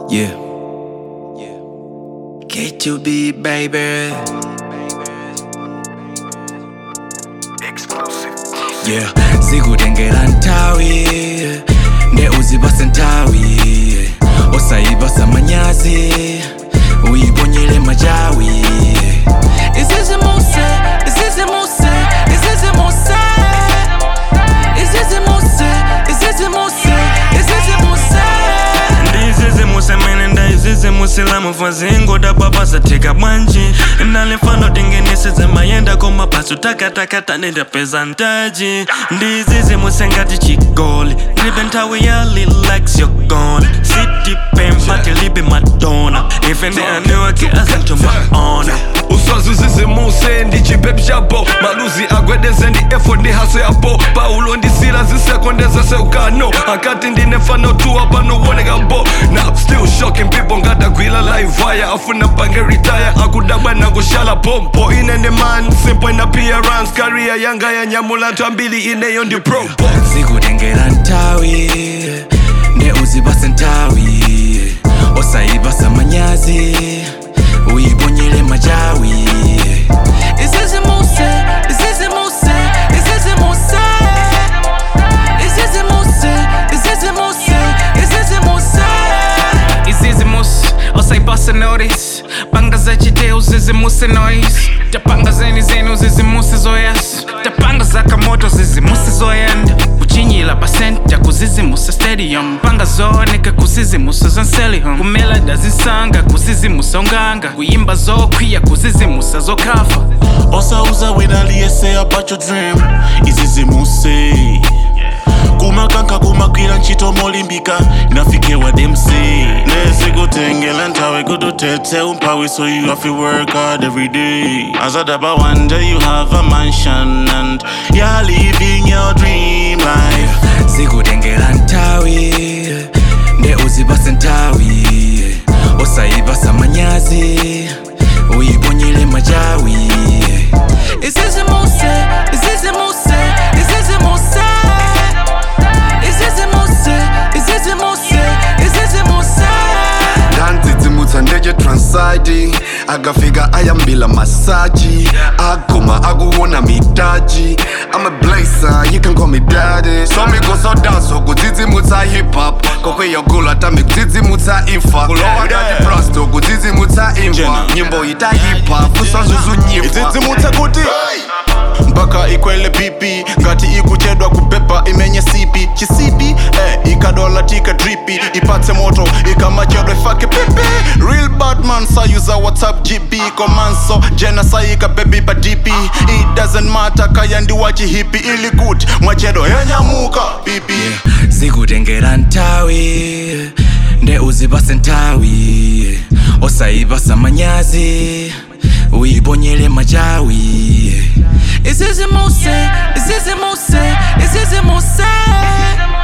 Yeah. K2B, baby. Yeah. Sikutengela ntawi ne uzibase ntawi osayibasa manyazi uyibonyele majawi izizimuse izizimuse izizimuse izizimuse izizimuse izizimuse ndizizimuse mene ndayizizimusila mufazingo dababazatheka bwanji ndalifano tingenisize mayenda komabhazi utakatakata nendapeza ntaji ndizizimuse ngati chigoli ndibe nthawi yali likes you're gone sitipempati libe madonna ife ndi aniwake azintuma ona uswazi zizimuse ndichipepi chapo maluzi agwedeze ndi efo ndi haso yapo paulo ndisila zisekondeza seukano akati ndinefano tuwa panowoneka mbo now still shocking people ngatagwila live wire afuna pange retire akudabwa nakushala pompo ine ndi man simple in appearance career yanga yanyamula nthu ambiri ineyo ndi propo sikutengela ntawi ne uzibase ntawi osayibasa manyazi uyibonyele majawi izizimuse izizimuse izizimuse izizimuse izizimuse izizimuse izizimus osayibasa notice panga zachite uzizimuse noise tapanga zeni zeni uzizimuse zoyas tapanga zakamoto zizimuse zoyenda kuchinyila pasenta kuzizimusa stadium panga zooneka kuzizimusa zanselihom kumela dazinsanga kuzizimusa unganga kuyimba zokwiya kuzizimusa zokhafa osauza wedaliyese about your dream izizimuse kumakanka kumagwira ntchito molimbika inafike wademse nesikutengela nthawi kututhethe umphawi so you have to work hard every day azadaba one day you have a mansion and you're living your dream life sikutengela ntawi ne uzibase ntawi osayibasa manyazi uyibonyele majawi izizimuse izizimuse izizimuse izizimuse izizimuse izizimuse ndandzidzimutsa ndeche transiti akafika ayambila masaji agoma akuona mitaji amablazer you can call me daddy somikosodanso kudzidzimutsa hip hop kokweyogula tami kudzidzimutsa imfa kulowa ngati prasto kudzidzimutsa imfa Jena. nyimbo ita hip hop usanzuzunyifa idzidzimutsa kuti mpaka ikwele pipi ngati ikuchedwa kupepa imenye sipi chisipi eh, ikadola tika dripi ipatse moto ikamachedwa ifake pipi real badman sayuza whatsapp gp komanso jena sayika bebi pa dp it doesn't matter kaya ndiwachihipi ili kuti mwachedo yanyamuka pipi sikutengela ntawi nde uzibase ntawi osayibasa manyazi uyibonyele majawi izizimuse izizimuse izizimuse